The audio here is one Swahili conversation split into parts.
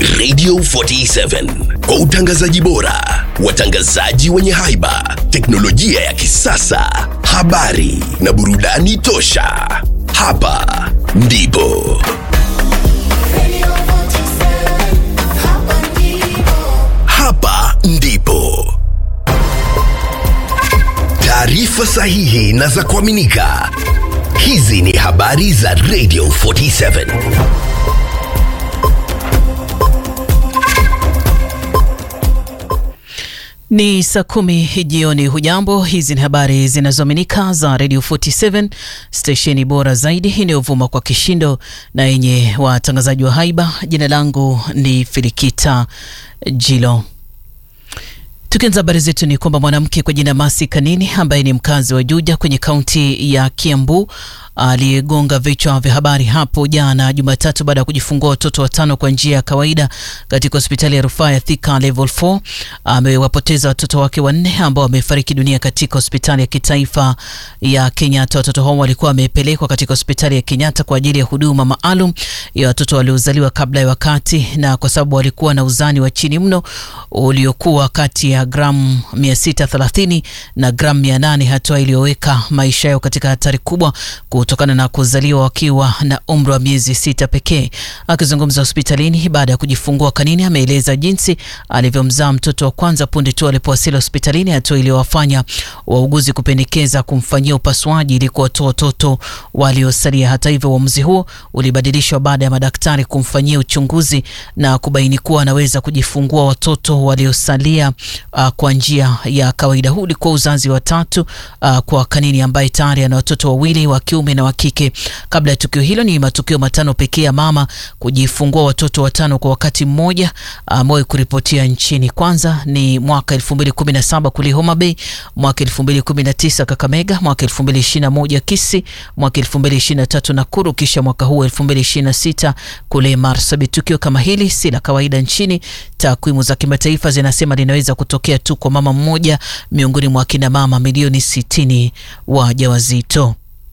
Radio 47 kwa utangazaji bora, watangazaji wenye haiba, teknolojia ya kisasa, habari na burudani tosha. Hapa ndipo hapa ndipo taarifa sahihi na za kuaminika. Hizi ni habari za Radio 47. Ni saa kumi jioni. Hujambo, hizi ni habari zinazoaminika za Radio 47 stesheni bora zaidi inayovuma kwa kishindo na yenye watangazaji wa haiba. Jina langu ni Filikita Jilo. Tukianza habari zetu ni kwamba mwanamke kwa jina Masi Kanini ambaye ni mkazi wa Juja kwenye kaunti ya Kiambu aliyegonga vichwa vya habari hapo jana Jumatatu baada ya kujifungua watoto watano kwa njia ya kawaida katika hospitali ya rufaa ya Thika Level 4 amewapoteza watoto wake wanne ambao wamefariki dunia katika hospitali ya kitaifa ya Kenyatta. Watoto hao walikuwa wamepelekwa katika hospitali ya Kenyatta kwa ajili ya huduma maalum ya watoto waliozaliwa kabla ya wakati, na kwa sababu walikuwa na uzani wa chini mno uliokuwa kati ya gramu 630 na gramu 800, hatua iliyoweka maisha yao katika hatari kubwa kutokana na kuzaliwa wakiwa na umri wa miezi sita pekee. Akizungumza hospitalini baada ya kujifungua, Kanini ameeleza jinsi alivyomzaa mtoto wa kwanza punde tu alipowasili hospitalini, hatua iliyowafanya wauguzi kupendekeza kumfanyia upasuaji ili kuwatoa watoto waliosalia. Hata hivyo, uamuzi huo ulibadilishwa baada ya madaktari kumfanyia uchunguzi na kubaini kuwa anaweza kujifungua watoto waliosalia uh, kwa njia ya kawaida. Huu ulikuwa uzazi wa tatu uh, kwa Kanini ambaye tayari ana watoto wawili wa kiume na wa kike. Kabla ya tukio hilo, ni matukio matano pekee ya mama kujifungua watoto watano kwa wakati mmoja ambayo kuripotia nchini. Kwanza ni mwaka 2017 kule Homa Bay, mwaka 2019 Kakamega, mwaka 2021 Kisii, mwaka 2023 Nakuru, kisha mwaka huu 2026 kule Marsabit. Tukio kama hili si la kawaida nchini. Takwimu za kimataifa zinasema linaweza kutokea tu kwa mama mmoja miongoni mwa kina mama milioni 60 wajawazito.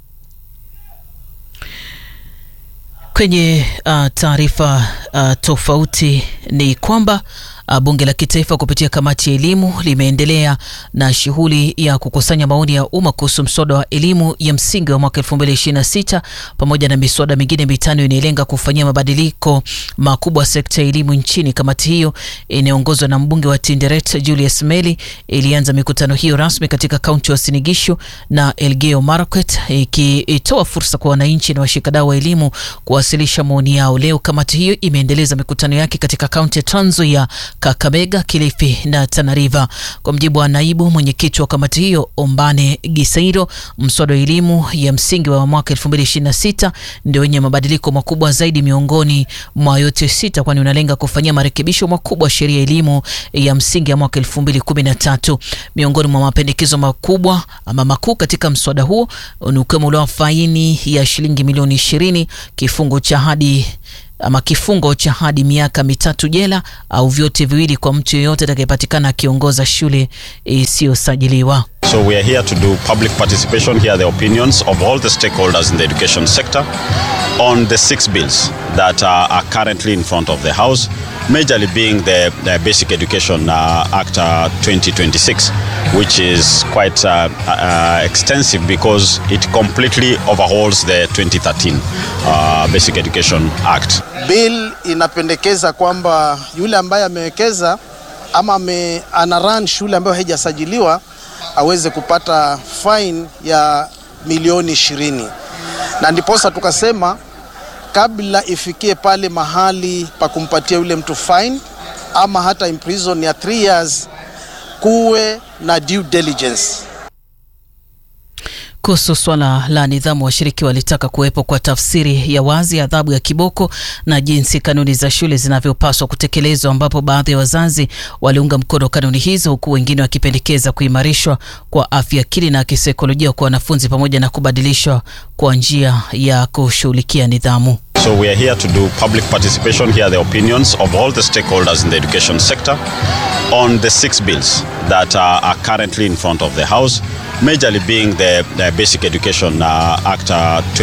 Kwenye uh, taarifa uh, tofauti ni kwamba uh, bunge la kitaifa kupitia kamati ya elimu limeendelea na shughuli ya kukusanya maoni ya umma kuhusu mswada wa elimu ya msingi wa mwaka 2026 pamoja na miswada mingine mitano inayolenga kufanyia mabadiliko makubwa sekta ya elimu nchini. Kamati hiyo inayoongozwa na mbunge wa Tinderet Julius Meli ilianza mikutano hiyo rasmi katika kaunti ya Uasin Gishu na Elgeyo Marakwet, ikitoa fursa kwa wananchi na washikadau wa elimu kuwasilisha maoni yao. Leo kamati hiyo imeendeleza mikutano yake katika kaunti ya Trans Nzoia, Kakamega, Kilifi na Tana River. Kwa mjibu wa naibu mwenyekiti wa kamati hiyo Ombane Gisairo, mswada wa elimu ya msingi wa mwaka 2026 ndio wenye mabadiliko makubwa zaidi miongoni mwa yote sita, kwani unalenga kufanyia marekebisho makubwa sheria ya elimu ya msingi ya mwaka 2013. Miongoni mwa mapendekezo makubwa ama makuu katika mswada huo ni ukiwemo ule wa faini ya shilingi milioni 20, kifungo cha hadi ama kifungo cha hadi miaka mitatu jela au vyote viwili kwa mtu yeyote atakayepatikana akiongoza shule isiyosajiliwa. So we are here to do public participation, hear the opinions of all the stakeholders in the education sector on the six bills that uh, are currently in front of the House, majorly being the, the Basic Education uh, Act uh, 2026, which is quite uh, uh, extensive because it completely overhauls the 2013 uh, Basic Education Act. Bill inapendekeza kwamba yule ambaye amewekeza ama ame, ana run shule ambayo haijasajiliwa aweze kupata fine ya milioni ishirini, na ndiposa tukasema kabla ifikie pale mahali pa kumpatia yule mtu fine ama hata imprison ya 3 years, kuwe na due diligence. Kuhusu swala la nidhamu, washiriki walitaka kuwepo kwa tafsiri ya wazi ya adhabu ya kiboko na jinsi kanuni za shule zinavyopaswa kutekelezwa, ambapo baadhi ya wazazi waliunga mkono kanuni hizo, huku wengine wakipendekeza kuimarishwa kwa afya akili na kisaikolojia kwa wanafunzi pamoja na kubadilishwa kwa njia ya kushughulikia nidhamu. So we are here to do public participation, hear the opinions of all the stakeholders in the education sector on the six bills that uh, are currently in front of the House, majorly being the, the Basic Education uh, Act uh,